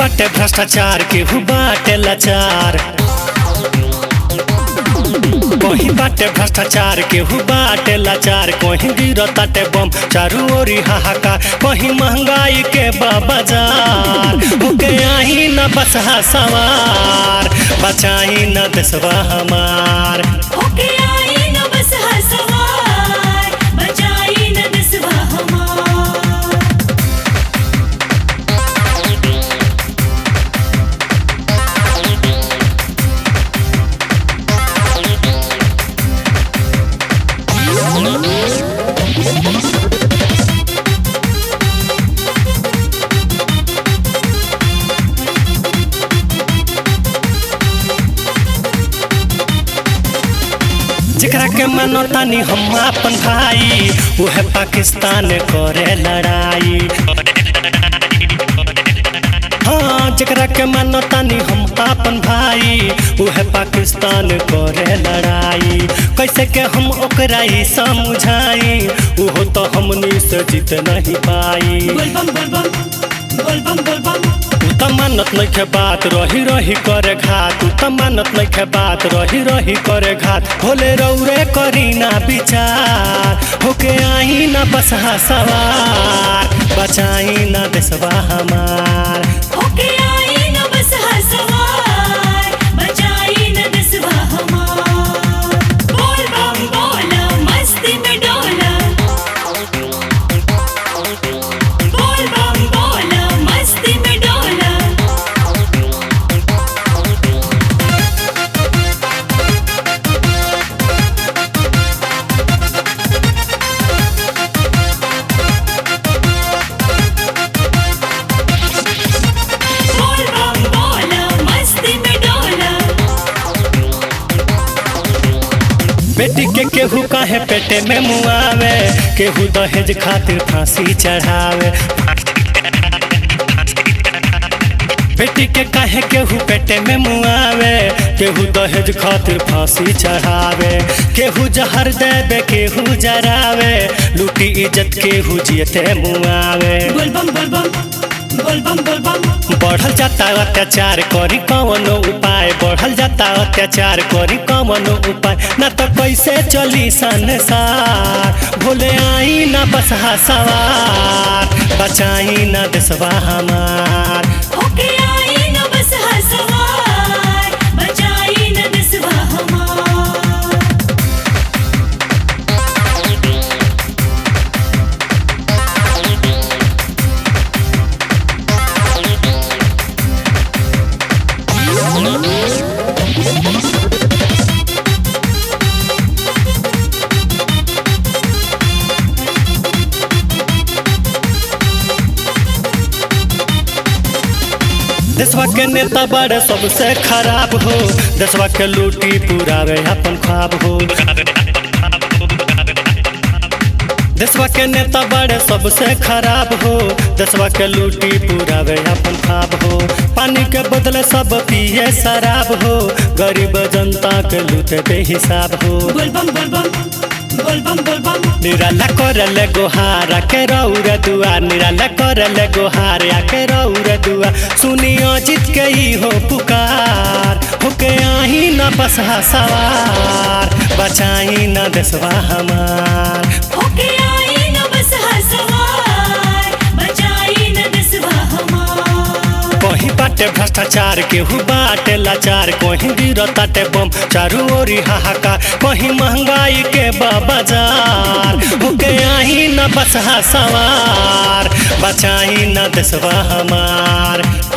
बाटे भ्रष्टाचार केहू बाटे लाचार कहीं बाटे भ्रष्टाचार केहू बाटे लाचार कहीं गिरताटे बम चारू ओरी हाहाकार कहीं महंगाई के बा बाजार होके आई न बसहा सवार बचाई न देशवा हमार होके आई न बस हसवार बचाई न दसवा हमार जेकरा के मानो तानी हम अपन भाई उहे पाकिस्तान करे लड़ाई हाँ जेकरा के मानो तानी हम अपन भाई उहे पाकिस्तान करे लड़ाई कैसे के हम ओकरा ही समझाई उहो तो हमनी से जीत नहीं पाई बोल बम बोल बम बोल बम बोल बम तू त मानत नइखे बात रही रही करे घात तू त मानत नइखे बात रही रही करे घात भोले रौरे करी ना विचार होके आई ना बसहा सवार बचाई ना देशवा हमार होके आई न बस हसवार बचाई न दसवा हमार बोल बम बोला मस्ती में डोला बोल बम बोला मस्ती में डोला बोल बम बोला मस्ती में डोला बेटी के केहू काहे पेटे में मुआवे केहू दहेज खातिर फांसी चढ़ावे बेटी के काहे केहू पेटे में मुआवे केहू दहेज खातिर फांसी चढ़ावे केहू जहर देवे केहू जरावे लूटी इज्जत केहू जियते मुआवे बोल बम बोल बम बोल बम बोल बम बढ़ल जाता अत्याचार करी कवनो उपाय बढ़ल जाता अत्याचार करी कवनो उपाय ना तो कैसे चली संसार भोले आई ना बसहा सवार बचाई ना देशवा हमार होके आई न बस हसवार बचाई न दसवा हमार देशवा के नेता बड़े सबसे खराब हो देशवा के लूटी पुरावे अपन ख्वाब हो देशवा के नेता बड़े सबसे खराब हो देशवा के लूटी पुरावे अपन ख्वाब हो पानी के बदले सब पिए शराब हो गरीब जनता के लूटे बेहिसाब हो बोल बम बोल बम बोल बम बोल बम निराला करल गोहार के रौर दुआ निराला करल गोहार के रौर दुआ सुनियो जीत के ही हो पुकार होके आई न बसहा सवार बचाई न देशवा हमार होके आई न बस हसवार बचाई न दसवा हमार कहीं बाटे भ्रष्टाचार केहू बाटे लाचार कहीं गिरताटे बम चारू ओरी हाहाकार कहीं महंगाई के बा बाजार होके आई न बसहा सवार बचाई न देशवा हमार